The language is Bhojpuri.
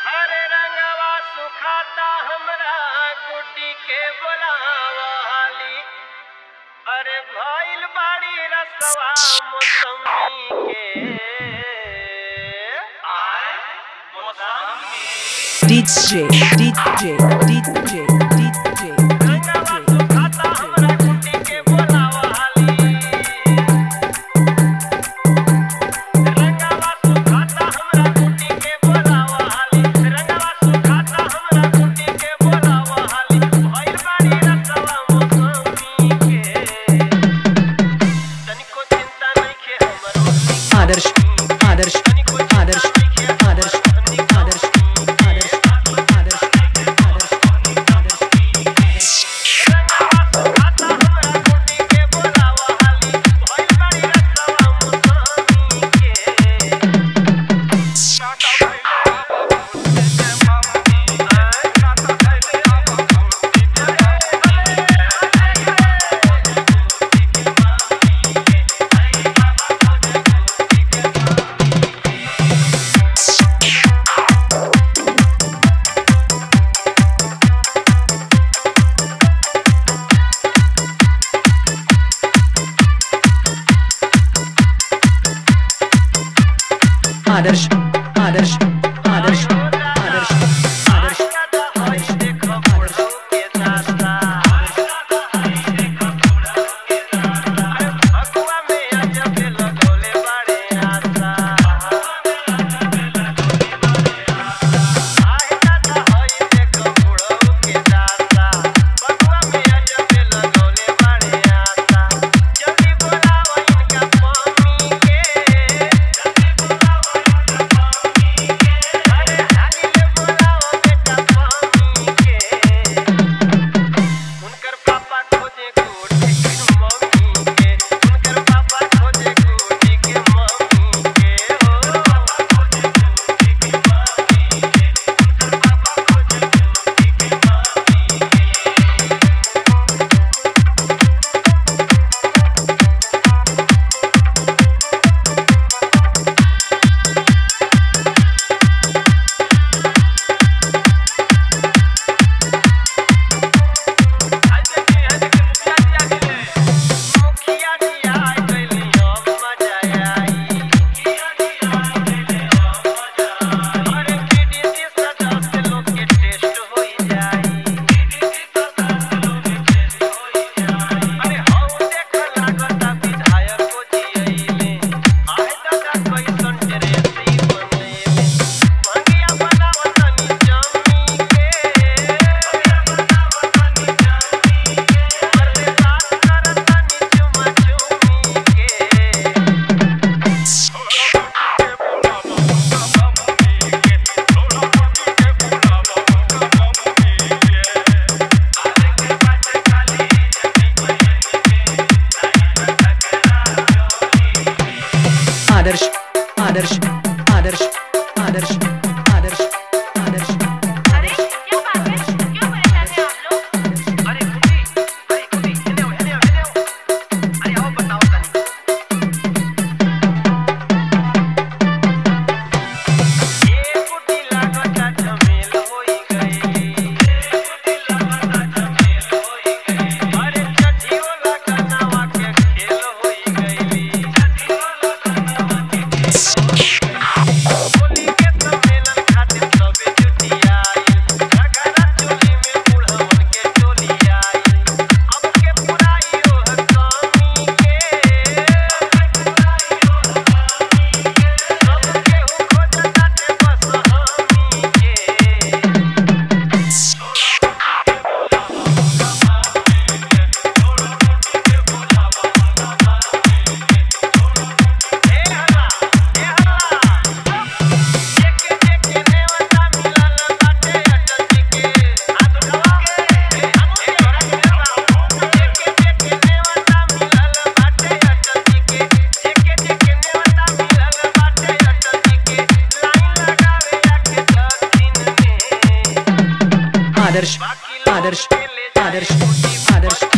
हरे रंगवा सुखाता हमरा गुड्डी के बोलावा हाली अरे भइल बाड़ी रसवा मौसमी के आय मौसमी DJ, DJ, DJ, DJ, रंगवा सुखाता हमरा गुड्डी के बोलावा हाली रंगवा सुखाता हमरा गुड्डी के बोलावा हाली रंगवा सुखाता हमरा गुड्डी के बोलावा हाली भइल बाड़ी रसवा मौसमी के तनिको चिंता नइखे हमरो आदर्श आदर्श आदर्श आदर्श आदर्श आदर्श आदर्श खाता हमरा गुड्डी के बोलावा हाली भइल बाड़ी रसवा मौसमी के आदर्श आदर्श आदर्श आदर्श आदर्श उनकर पापा खोजे गोटी के मम्मी के उनकर पापा खोजे गोटी के मम्मी के हो पापा खोजे गोटी के मम्मी के उनकर पापा खोजे गोटी के मम्मी के मुखिया जी आ गइली अब मजा आई अरे पीडीसी सदस्य लोग के टेस्ट होई जाई अरे हौ देख लागता विधायक को जियैले आय दादा कैसन ड्रेसी बनैले मंगिया बनावतनी जमी के अरे बात करतनी चुमा चुमी के आदर्श आदर्श आदर्श आदर्श आदर्श आदर्श अरे क्या बात है क्यों परेशान हैं आप लोग अरे खुदी अरे खुदी एने आओ एने आओ एने आओ अरे आओ बताओ तनी ए कुटी लागता झमेल होई गई ए कुटी लागता झमेल होई गई अरे छठी वाला कनावा के खेल होई गई छठी वाला कनावा के खेल होली के सम्मेलन खातिर सबे जुटी आइल घघरा चोली में बुढ़वन के चोली आइल अब के पुराई ओह कमी के अब के पुराई ओह कमी के सब केहू खोजताटे बस हमी के ए हल्ला ए हल्ला जेके जेके नेवता मिलल बाटे अटल जी के हाथ उठावा के हमू के तोरा के देवा जेके जेके नेवता मिलल बाटे अटल जी के जेके जेके नेवता मिलल बाटे अटल जी के लाइन लगावे आके दक्षिण में आदर्श बाकी लोग आदर्श के ले जाए आदर्श कोठी आदर्श